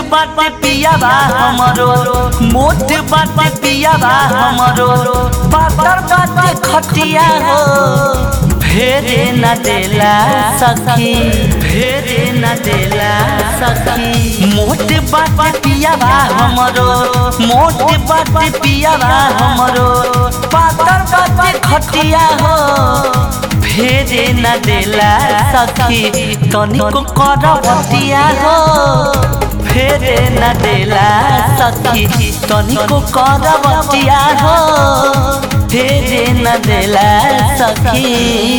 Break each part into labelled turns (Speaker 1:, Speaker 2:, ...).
Speaker 1: बाटे पियाबा हमरो मोट बाटे पियाबा हमरो पातर बाटे खटिया हो भेरे न देला सखी भेरे न देला सखी मोट बाटे पियाबा हमरो मोट बाटे पियाबा हमरो पातर बाटे खटिया हो भेरे न देला सखी तनिको करवतिया हो फेरे न देला सखी तनिको करवतिया हो फेरे न देला सखी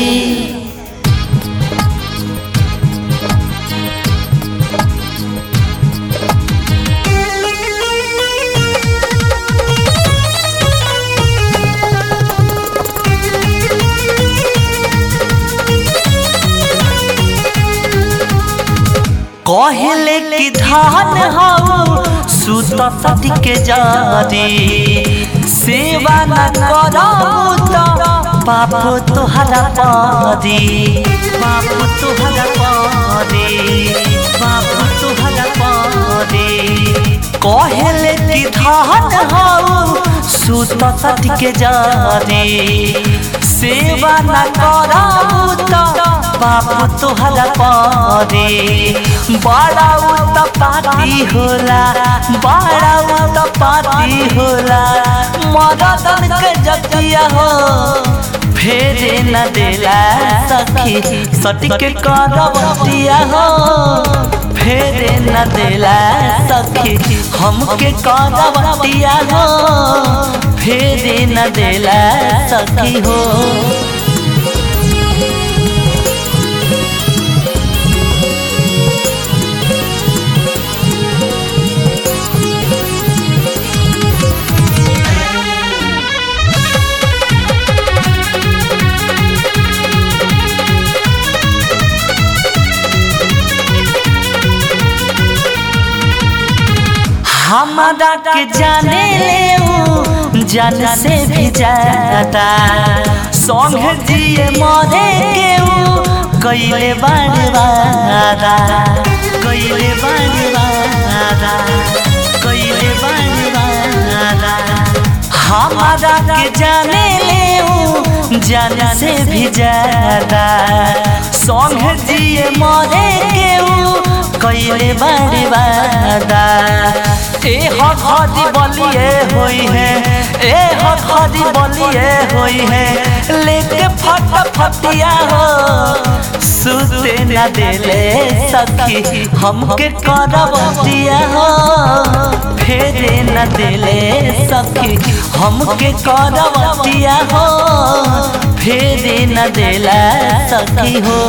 Speaker 1: कहले कि धान हऊ सुत सती के जारी सेवा न करऊ तो पाप तोहरा पारी पाप तोहरा पारी पाप तोहरा पारी कहले कि धान हऊ सुत सती के जारी सेवा न करऊ तो बाप तोहरा पारे बड़ा उत्पाती होला बड़ा उत्पाती होला मदन के जतिया हो फेरे न देला सखी सटिक करवतिया हो फेरे न देला सखी हमके करवतिया हो फेरे न देला सखी हो हमारा के जाने ले ऊ जान से भी ज्यादा संग जिए मरे के ऊ कैले बारवादा कैले बारवादा कैले बारवादा हमारा के जाने ले ऊ जान से भी ज्यादा संग जिए मरे के ऊ कैले बारवादा ए हखदी बलिए होई है ए हखदी बलिए होई है लेके फट फटिया हो सुते न देले सखी हमके करवतिया हो फेरे न देले सखी हमके करवतिया हो फेरे न देला सखी हो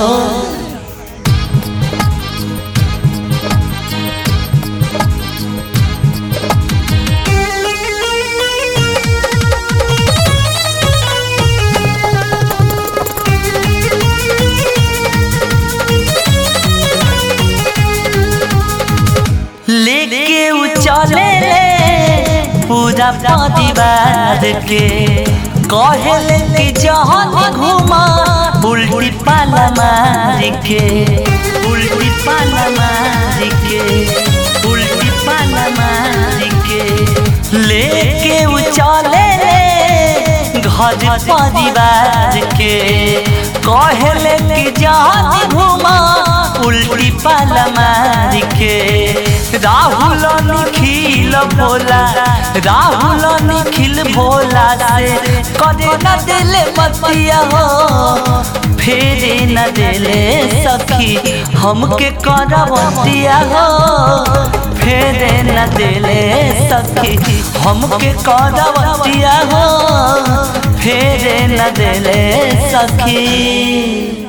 Speaker 1: लेके उ चले ले पूरा परिवार के कहले कि जहन घुमा उल्टी पाला मार के उल्टी पाला मार के उल्टी पाला मार के लेके उ चले ले घर परिवार के कहले कि जहन घुमा उल्टी पाला मार के राहुल निखिल भोला राहुल निखिल भोला से करे न दिले बतिया हो फेरे न दिले सखी हमके करवतिया हो फेरे न दिले सखी हमके करवतिया हो फेरे न दिले सखी